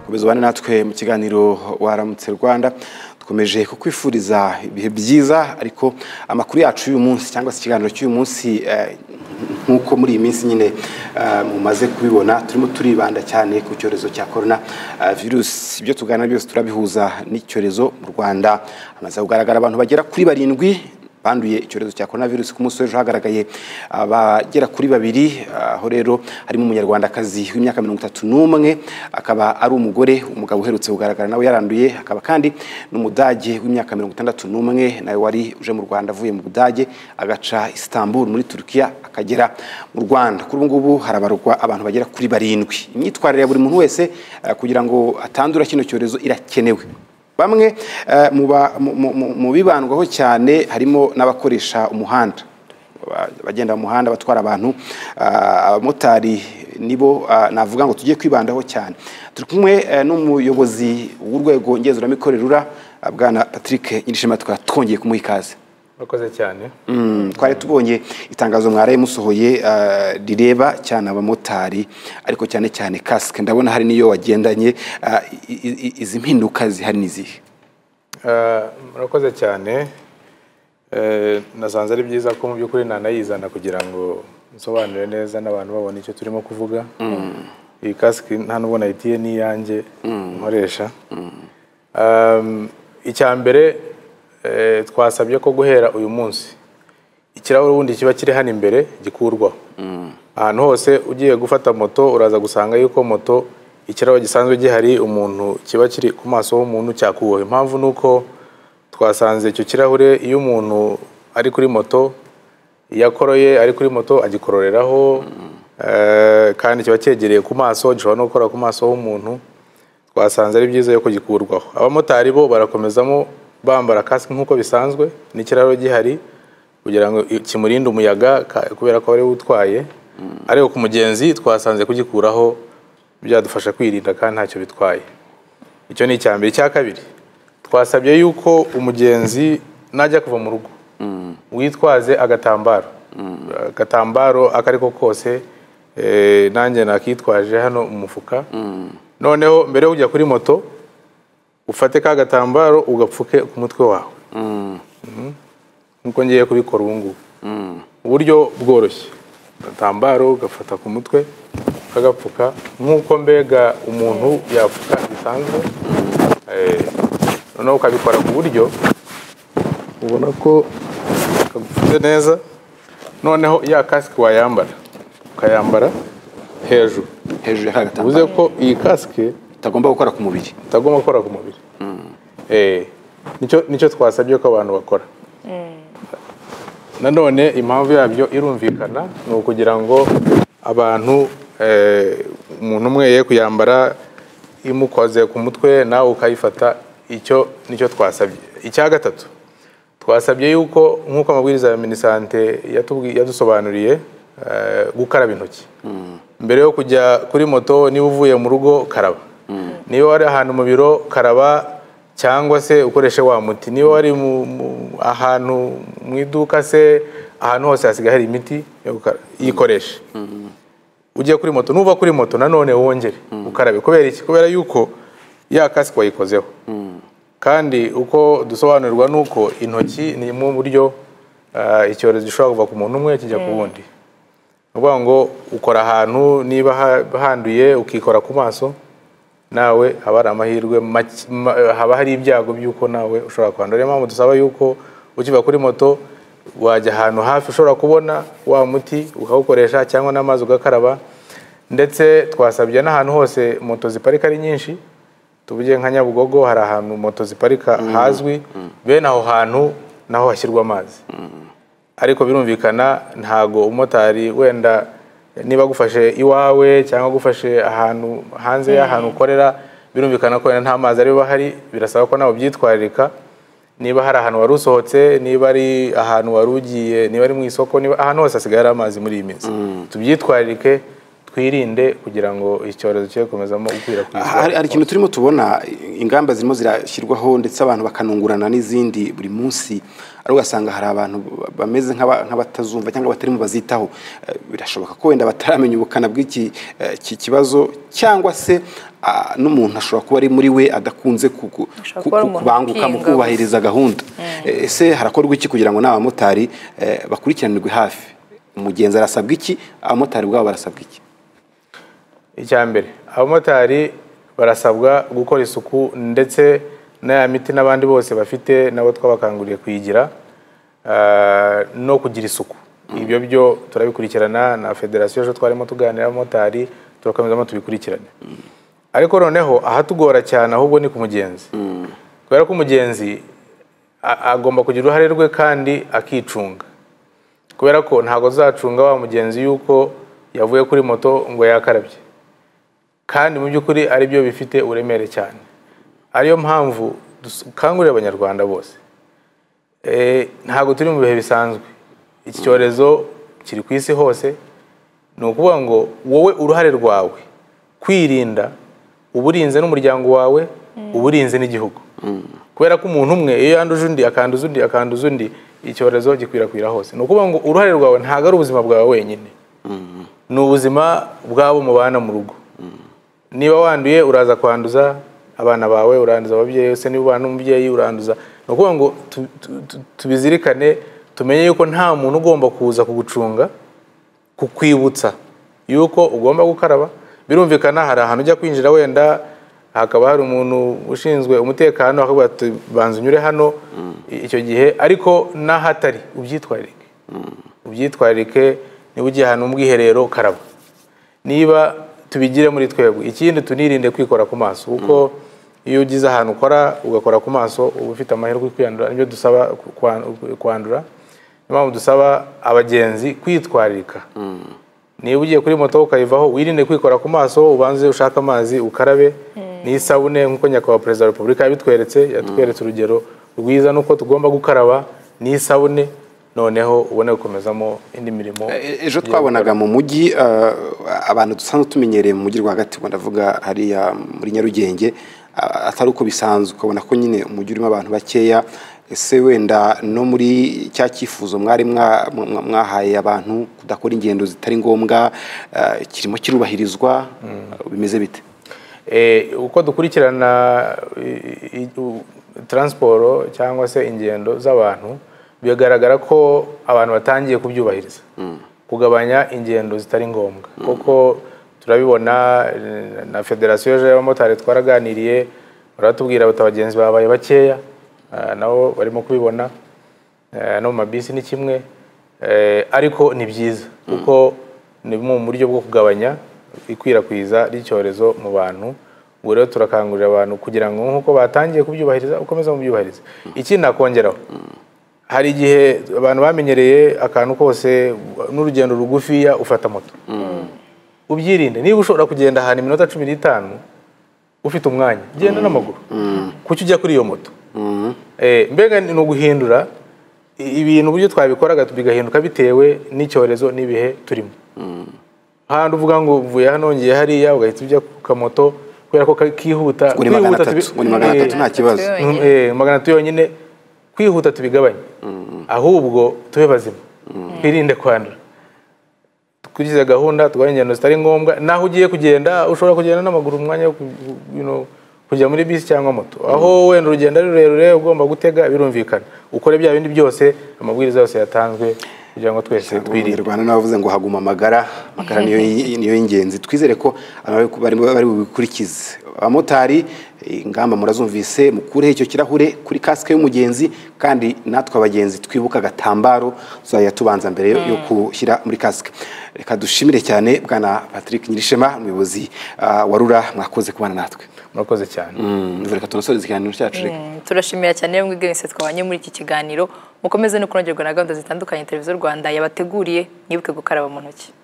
komeza ubane natwe mu kiganiro waramutse rwanda dukomeje kukwifuriza ibihe byiza ariko amakuru yacu y'uyu munsi cyangwa se ikiganiro cy'uyu munsi nk'uko muri iyi minsi nyine mumaze kubibona turimo turibanda cyane ku cyorezo cya korona virusi ibyo tuganira byose turabihuza n'icyorezo mu rwanda hamaze kugaragara abantu bagera kuri barindwi banduye icyorezo cya korona virusi ku munsi w'ejo hagaragaye abagera kuri babiri aho rero harimo umunyarwandakazi w'imyaka mirongo itatu n'umwe akaba ari umugore umugabo uherutse kugaragara nawe yaranduye akaba kandi n'umudage w'imyaka mirongo itandatu n'umwe nawe wari uje mu rwanda avuye mu budage agaca istanbul muri turukiya akagera mu rwanda kuri ubu ngubu harabarwa abantu bagera kuri barindwi imyitwarire ya buri muntu wese kugira ngo atandura kino cyorezo irakenewe bamwe mu bibandwaho cyane harimo n'abakoresha umuhanda abagenda mu muhanda batwara abantu abamotari nibo navuga ngo tujye kwibandaho cyane turi kumwe n'umuyobozi w'urwego ngenzuramikorere rura bwana patrick nyirishema tukaba twongeye kumuha ikaze murakoze cyane twari tubonye itangazo mwaraye musohoye rireba cyane abamotari ariko cyane cyane kasike ndabona hari n'iyo wagendanye izi mpinduka zihari n'izihe murakoze cyane nasanze ari byiza ko mu by'ukuri nanayizana kugira ngo nsobanure neza n'abantu babona icyo turimo kuvuga iyi kasike nta n'ubwo nayitiye n'iyanjye nkoresha icya mbere twasabye ko guhera uyu munsi ikirahure ubundi kiba kiri hano imbere gikurwaho ahantu hose ugiye gufata moto uraza gusanga yuko moto ikirahure gisanzwe gihari umuntu kiba kiri ku maso h'umuntu cyakuweho impamvu ni uko twasanze icyo kirahure iyo umuntu ari kuri moto iyo akoroye ari kuri moto agikororeraho kandi kiba cyegereye ku maso gishobora no gukora ku maso h'umuntu twasanze ari byiza yuko gikurwaho abamotari bo barakomezamo bambara kasike nk'uko bisanzwe n'ikiraro gihari kugira ngo kimurinde umuyaga kubera ko ariwe utwaye ariko ku mugenzi twasanze kugikuraho byadufasha kwirinda kandi ntacyo bitwaye icyo ni icya mbere icya kabiri twasabye yuko umugenzi najya kuva mu rugo witwaze agatambaro agatambaro ako ari ko kose nanjye nakitwaje hano umufuka noneho mbere yo kujya kuri moto ufate ka gatambaro ugapfuke ku mutwe wawe nkuko ngiye kubikora ubu ngubu uburyo bworoshye agatambaro ugafata ku mutwe ukagapfuka nk'uko mbega umuntu yapfuka bisanzwe noneho ukabikora ku buryo ubona ko kagupfutse neza noneho ya kasike wayambara ukayambara hejuru hejuru ya kagatambaro bivuze ko iyi kasike utagomba gukora ku mubiri utagomba gukora ku mubiri nicyo twasabye ko abantu bakora nanone impamvu yabyo irumvikana ni ukugira ngo abantu umuntu umwe ye kuyambara imukoze ku mutwe nawe ukayifata icyo nicyo twasabye icya gatatu twasabye yuko nk'uko amabwiriza ya minisante yadusobanuriye gukaraba intoki mbere yo kujya kuri moto niba uvuye mu rugo karaba niba wari ahantu mu biro karaba cyangwa se ukoreshe wa muti niba wari ahantu mu iduka se ahantu hose hasigaye hari imiti yikoreshe ugiye kuri moto nuva kuri moto nanone wongere ukarabe kubera iki kubera yuko ya kasike wayikozeho kandi uko dusobanurirwa ni uko intoki ni mu buryo icyorezo gishobora kuva ku muntu umwe kijya ku wundi ni ukuvuga ngo ukora ahantu niba handuye ukikora ku maso nawe haba hari amahirwe haba hari ibyago by'uko nawe ushobora kwandura niyo mpamvu dusaba yuko ukiva kuri moto wajya ahantu hafi ushobora kubona wa muti ukawukoresha cyangwa n'amazi ugakaraba ndetse twasabye n'ahantu hose moto ziparika ari nyinshi tuvuge nka nyabugogo hari ahantu moto ziparika hazwi bene aho hantu naho hashyirwa amazi ariko birumvikana ntago umumotari wenda niba agufashe iwawe cyangwa agufashe ahantu hanze y'ahantu ukorera birumvikana ko nta mazi ariba ahari birasaba ko nawe ubyitwararika niba hari ahantu wari usohotse niba ari ahantu wari ugiye niba ari mu isoko niba ahantu hose hasigaye hari amazi muri iyi minsi tubyitwararike twirinde kugira ngo icyorezo cye gukomezamo gukwirakwizwa hari hari ikintu turimo tubona ingamba zirimo zirashyirwaho ndetse abantu bakanungurana n'izindi buri munsi ari ugasanga hari abantu bameze nk'aba- nk'abatazumva cyangwa batarimo bazitaho Eh, birashoboka ko wenda bataramenya ubukana bw'iki eh, ki kibazo cyangwa se ah, n'umuntu ashobora kuba ari muri we adakunze ku- ku- Ashobora ku- ku- kuba ari umuntu kubanguka mu ukinga. kubahiriza gahunda Eh, ese harakorwa iki kugira ngo n'abamotari eh, bakurikiranirwe hafi umugenzi arasabwa iki abamotari ubwabo barasabwa iki icya mbere abamotari barasabwa gukora isuku ndetse n'aya miti n'abandi bose bafite nabo twabakanguriye kuyigira ah, no kugira isuku ibyo byo turabikurikirana na federasiyo ejo twarimo tuganira abamotari turakomezamo tubikurikirane ariko noneho ahatugora cyane ahubwo ni ku mugenzi kubera ko umugenzi a- agomba kugira uruhare rwe kandi akicunga kubera ko ntabwo zacunga wa mugenzi yuko yavuye kuri moto ngo yakarabye kandi mu by'ukuri ari byo bifite uremere cyane ariyo mpamvu dukangurira abanyarwanda bose Eh, ntabwo turi mu bihe bisanzwe iki cyorezo kiri ku isi hose ni ukuvuga ngo wowe uruhare rwawe kwirinda uba urinze n'umuryango wawe uba urinze n'igihugu kubera ko umuntu umwe iyo yanduje undi akanduza undi akanduza undi icyorezo gikwirakwira hose ni ukuvuga ngo uruhare rwawe ntabwo ari ubuzima bwawe wenyine ni ubuzima bw'abo mubana mu rugo niba wanduye uraza kwanduza abana bawe uranduza ababyeyi se niba ubana n'umubyeyi uranduza ni ukuvuga ngo tu- tu- tu- tubizirikane tumenye yuko nta muntu ugomba kuza kugucunga kukwibutsa yuko ugomba gukaraba birumvikana hari ahantu ujya kwinjira wenda hakaba hari umuntu ushinzwe umutekano akavuga ati banza unyure hano icyo gihe ariko n'ahatari ubyitwarike ubyitwarike niba ugiye ahantu mu bwiherero karaba niba tubigire muri twebwe ikindi tunirinde kwikora ku maso kuko iyo ugize ahantu ukora ugakora ku maso uba ufite amahirwe yo kwiyandura nibyo dusaba ku- kwa- kwandura niyo mpamvu dusaba abagenzi kwitwararika niba ugiye kuri moto ukayivaho wirinde kwikora ku maso ubanze ushake amazi ukarabe n'isabune nk'uko nyakubahwa perezida wa repubulika yabitweretse yatweretse urugero rwiza n'uko tugomba gukaraba n'isabune noneho ubone gukomezamo indi mirimo E- ejo twabonaga mu mujyi eh, abantu dusanzwe tumenyereye mu mujyi rwagati ubwo ndavuga hariya muri nyarugenge ah, atari uko bisanzwe ukabona ko nyine umujyi urimo abantu bakeya ese wenda no muri cya cyifuzo mwari mwa- mwa- mwahaye abantu kudakora ingendo zitari ngombwa eh, kirimo kirubahirizwa bimeze bite Eh, uko dukurikirana i- i- u- transiporo cyangwa se ingendo z'abantu bigaragara ko abantu batangiye kubyubahiriza kugabanya ingendo zitari ngombwa kuko turabibona eh, na federasiyo ejo y'abamotari twaraganiriye baratubwira bati abagenzi babaye bakeya ah, nabo barimo kubibona Eh, no mu mabisi ni kimwe Eh, ariko ni byiza kuko ni bumwe mu buryo bwo kugabanya ikwirakwiza ry'icyorezo mu bantu ubu rero turakangurira abantu kugira ngo nk'uko batangiye kubyubahiriza ukomeze mubyubahirize ikindi nakongeraho hari igihe abantu bamenyereye akantu kose n'urugendo rugufiya ufata moto ubyirinde niba ushobora kugenda ahantu iminota cumi n'itanu ufite umwanya genda n'amaguru kuki ujya kuri iyo moto Eh, mbega ni uguhindura i- ibintu uburyo twabikoraga bigahinduka bitewe n'icyorezo n'ibihe turimo handi uvuga ngo uvuye hano ngiye hariya ugahita ujya ku kamoto kubera ko ka- kihuta muri magana kwihuta atatu tubi- muri magana atatu Eh, nta kibazo Atatu Mm, eh, magana atatu yonyine kwihuta tubigabanye ahubwo tube bazima twirinde kwandura dukurikize gahunda tugabanye ingendo zitari ngombwa naho ugiye kugenda ushobora kugenda n'amaguru umwanya wo ku- ku- you know, kujya muri bisi cyangwa moto aho wenda urugendo ari rurerure ugomba gutega birumvikana ukore bya bindi byose amabwiriza yose yatanzwe kugira ngo twese twirinde umunyarwanda nawe wavuze ngo haguma amagara amagara niyo niyo y'ingenzi twizere ko abantu bari bari bubikurikize abamotari eh, ingamba murazumvise mukureho icyo kirahure kuri kasike y'umugenzi kandi natwe abagenzi twibuke agatambaro tuzajya tubanza mbere yo- yo gushyira muri kasike reka dushimire cyane bwana patrick nyirishema umuyobozi ah, wa rura mwakoze kubana natwe murakoze cyane Mm, reka tunasoreze ikiganiro cyacu reka Mm, turashimira cyane rero mwebwe mwese twabanye muri iki kiganiro mukomeze no kunogerwa na gahunda zitandukanye televiziyo rwanda yabateguriye mwibuke gukaraba mu ntoki